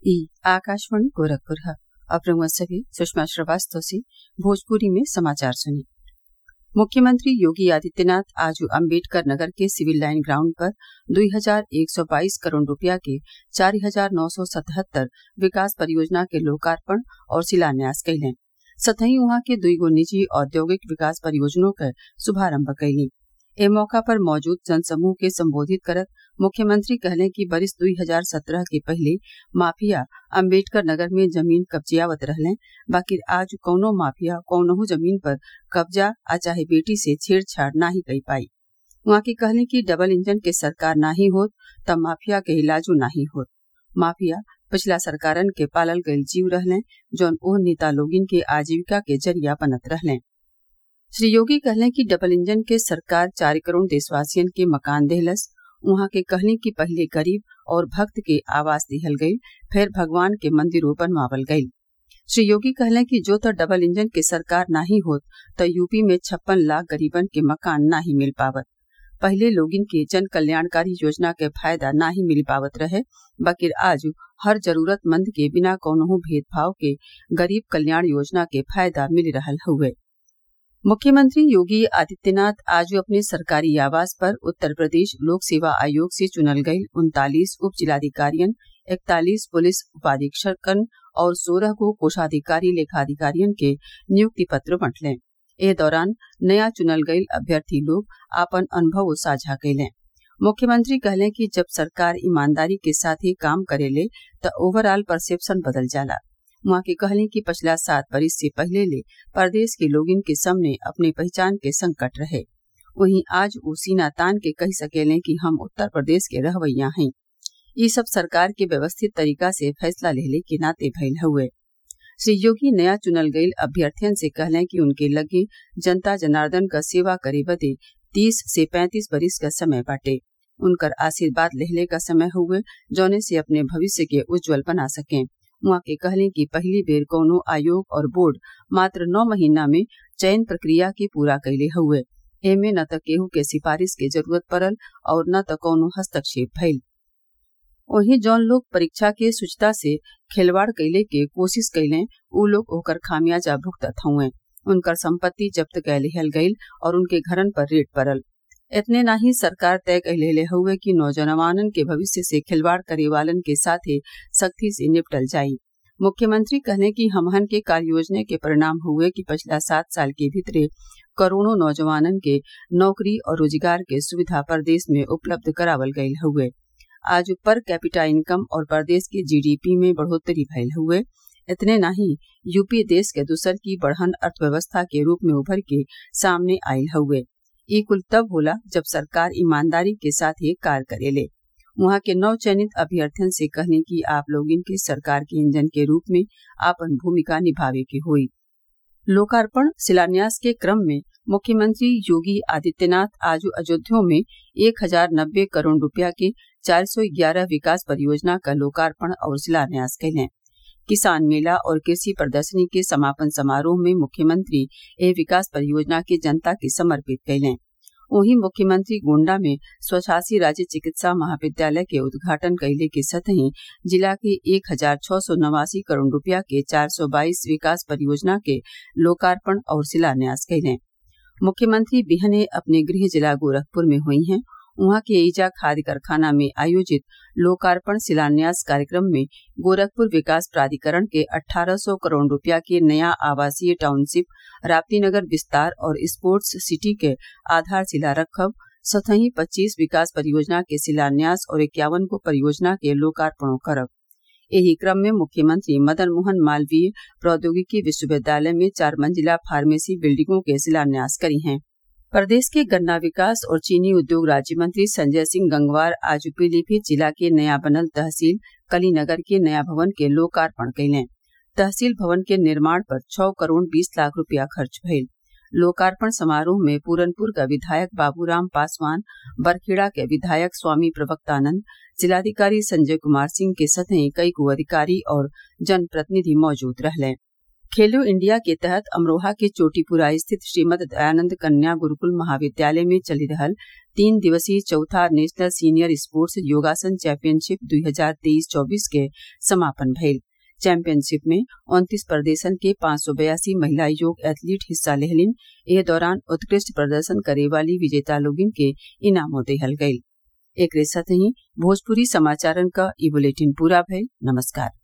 ई आकाशवाणी गोरखपुर है अब रउआ सभे सुषमा श्रीवास्तव से भोजपुरी में समाचार सुनी मुख्यमंत्री योगी आदित्यनाथ आज अम्बेडकर नगर के सिविल लाइन ग्राउंड पर दुई हजार एक सौ बाईस करोड़ रूपया के चार हजार नौ सौ सतहत्तर विकास परियोजना के लोकार्पण और शिलान्यास कइलें सतही उहाँ के दुईगो निजी औद्योगिक विकास परियोजनों क शुभारम्भ कइलीं ए मौका पर मौजूद जनसमूह के संबोधित करत मुख्यमंत्री कहलें कि बरिस दुई हजार सत्रह के पहिले माफिया अम्बेडकर नगर में जमीन कब्जियावत रहलें बाकिर आज कौनो माफिया कौनहू जमीन पर कब्जा आ चाहे बेटी से छेड़छाड़ नाही कई पाई उहाँ के कहलें कि डबल इंजन के सरकार नाही होत तब माफिया के इलाजो नाही होत माफिया पिछला सरकारन के पालल गईल जीव रहलें जौन ओह नेता लोगिन के आजीविका के जरिया बनत रहलें श्री योगी कहलें कि डबल इंजन के सरकार चार करोड़ देशवासियन के मकान देहलस उहाँ के कहलें कि पहिले गरीब और भक्त के आवास दिहल गईल फिर भगवान के मंदिरों बनवावल गईल श्री योगी कहलें कि जो त डबल इंजन के सरकार नाही होत त यूपी में छप्पन लाख गरीबन के मकान नाही मिल पावत पहिले लोगिन के जन कल्याणकारी योजना के फायदा नाही मिल पावत रहे बकिर आज हर जरूरतमंद के बिना कौनहू भेदभाव के गरीब कल्याण योजना के फायदा मिल रहल हउवे मुख्यमंत्री योगी आदित्यनाथ आज अपने सरकारी आवास पर उत्तर प्रदेश लोक सेवा आयोग से चुनल गईल उनतालीस उप जिलाधिकारियन इकतालीस पुलिस उपाधीक्षकन और सोलह को कोषाधिकारी लेखाधिकारियन के नियुक्ति पत्र बंटलें ए दौरान नया चुनल गईल अभ्यर्थी लोग आपन अनुभव साझा कैलें मुख्यमंत्री कहलें कि जब सरकार ईमानदारी के साथ ही काम करेले त ओवरऑल परसेप्शन बदल जाला उहाँ के कहलें कि पिछला सात बरिस से पहले ले प्रदेश के लोगिन के सामने अपने पहचान के संकट रहे वहीं आज ऊ सीना तान के कह सकेलें कि हम उत्तर प्रदेश के रहवैया हैं ये सब सरकार के व्यवस्थित तरीका से फैसला लेले के नाते भइल हुए श्री योगी नया चुनल गईल अभ्यर्थियन से कहलें कि उनके लगे जनता जनार्दन क सेवा करे बदे तीस से पैंतीस बरिस का समय बाटे उनकर आशीर्वाद लेहले का समय हुए जौने से अपने भविष्य के उज्जवल बना सकें उहाँ के कहलें कि पहली बेर कौनो आयोग और बोर्ड मात्र नौ महीना में चयन प्रक्रिया के पूरा कैले हुए एमे न त केहू के सिफारिश के जरूरत पड़ल और न त कौनो हस्तक्षेप भइल वहीं जौन लोग परीक्षा के शुचिता से खिलवाड़ कैले के कोशिश कैलें ऊ लोग ओकर खामियाजा भुगतत हुए उनकर संपत्ति जब्त कै लिहल गईल और उनके घरन पर रेट पड़ल इतने ना ही सरकार तय कैले हुए कि नौजवानन के भविष्य से खिलवाड़ करे वालन के साथे सख्ती से निपटल जाई मुख्यमंत्री कहले कि हमहन के कार्य योजना के परिणाम हुए कि पिछला सात साल के भीतरे करोड़ों नौजवानन के नौकरी और रोजगार के सुविधा प्रदेश में उपलब्ध करावल गईल हुए आज पर कैपिटा इनकम और प्रदेश के जीडीपी में बढ़ोतरी भइल हुए इतने ना ही यूपी देश के दूसर की बढ़न अर्थव्यवस्था के रूप में उभर के सामने आयल हुए ये कुल तब होला जब सरकार ईमानदारी के साथ ही कार्य करेले वहां के नव चयनित अभ्यर्थियन से कहने की आप लोग इनके सरकार के इंजन के रूप में आपन भूमिका निभावे के हुई लोकार्पण शिलान्यास के क्रम में मुख्यमंत्री योगी आदित्यनाथ आज अयोध्या में एक हजार नब्बे करोड़ रुपया के चार सौ ग्यारह विकास परियोजना का लोकार्पण और शिलान्यास कैलें किसान मेला और कृषि प्रदर्शनी के समापन समारोह में मुख्यमंत्री ए विकास परियोजना के जनता के समर्पित कैलें वहीं मुख्यमंत्री गोण्डा में स्वशासी राज्य चिकित्सा महाविद्यालय के उद्घाटन कैले के सतही जिला के एक हजार छह सौ नवासी करोड़ रुपया के चार सौ बाईस विकास परियोजना के लोकार्पण और शिलान्यास कैलें मुख्यमंत्री बिहने अपने गृह जिला गोरखपुर में हुई हैं वहां के ईजा खाद्य कारखाना में आयोजित लोकार्पण शिलान्यास कार्यक्रम में गोरखपुर विकास प्राधिकरण के 1800 करोड़ रुपया के नया आवासीय टाउनशिप राप्तीनगर विस्तार और स्पोर्ट्स सिटी के आधारशिला रखब सतही 25 विकास परियोजना के शिलान्यास और इक्यावन को परियोजना के लोकार्पणों करब यही क्रम में मुख्यमंत्री मदन मोहन मालवीय प्रौद्योगिकी विश्वविद्यालय में चार मंजिला फार्मेसी बिल्डिंगों के शिलान्यास करी हैं प्रदेश के गन्ना विकास और चीनी उद्योग राज्य मंत्री संजय सिंह गंगवार आज पीलीभीत जिला के नया बनल तहसील कलीनगर के नया भवन के लोकार्पण कैलें तहसील भवन के निर्माण पर छह करोड़ बीस लाख रुपया खर्च भइल लोकार्पण समारोह में पूरनपुर का विधायक बाबूराम पासवान बरखेड़ा के विधायक स्वामी प्रवक्तानंद जिलाधिकारी संजय कुमार सिंह के सतही कई को अधिकारी और जनप्रतिनिधि मौजूद रहलें खेलो इंडिया के तहत अमरोहा के चोटीपुरा स्थित श्रीमद दयानंद कन्या गुरूकुल महाविद्यालय में चली रहल तीन दिवसीय चौथा नेशनल सीनियर स्पोर्ट्स योगासन चैंपियनशिप दुई हजार तेईस चौबीस के समापन भइल चैंपियनशिप में उन्तीस प्रदेशन के पांच सौ बयासी महिला योग एथलीट हिस्सा लेहलिन एह दौरान उत्कृष्ट प्रदर्शन करे वाली विजेता लोगिन के इनामो देहल गयी एकरे साथही भोजपुरी समाचारन क ई बुलेटिन पूरा भइल नमस्कार